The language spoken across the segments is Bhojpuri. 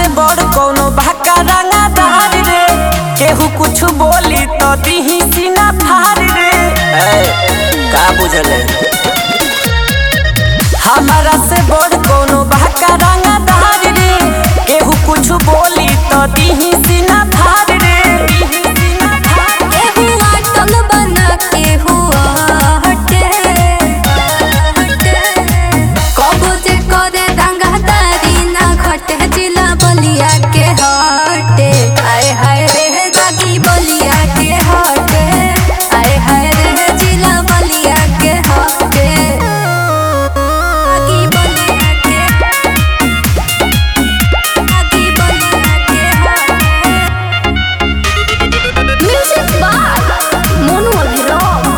से बड़ कोनो भाका रंगा दार रे केहू कुछ बोली तो दिही सीना फार रे ए, का बुझल है हमारा से बड़ कोनो भाका रंगा दार रे केहू कुछ बोली तो दिही सीना फार रे दिही सीना फार रे। केहू आटल बना केहू हटे कबो जे करे रंगदारी ना घटे जिला बलिया के हटे आय हाय रे दागी बलिया के हटे आय हाय रे जिला बलिया के हटे दागी बलिया के दागी बलिया के हटे म्यूजिक बार मोनू अभिराम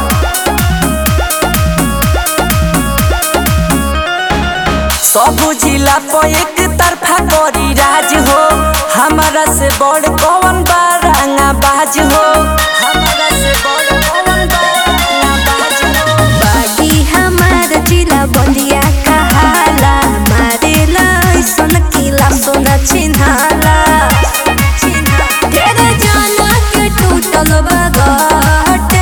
सब जिला पर एक तरफा करी राज हो हमारा से बड़ कौन बारंगा बाज हो हमारा से बड़ कौन बारंगा बाज हो बागी हमार जिला बलिया कहाला मारेला ऐसन किला सोना चिन्हाला तेरे जाना के टूटल बगटे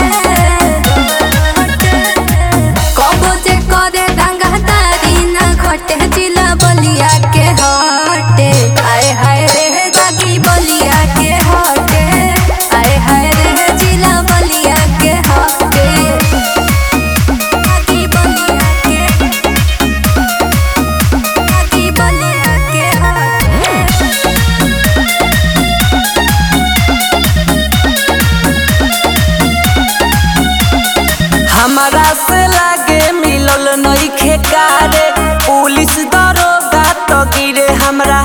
कबो जे करे रंगदारी ना घटे जिला बलिया के हटे आय हाय रे दागी बलिया के हटे आय हाय रे जिला बलिया के हटे दागी बलिया के दागी बलिया के हटे हमारा से लागे मिलल नइखे कारे पुलिस दरोगा तो गिरे हमरा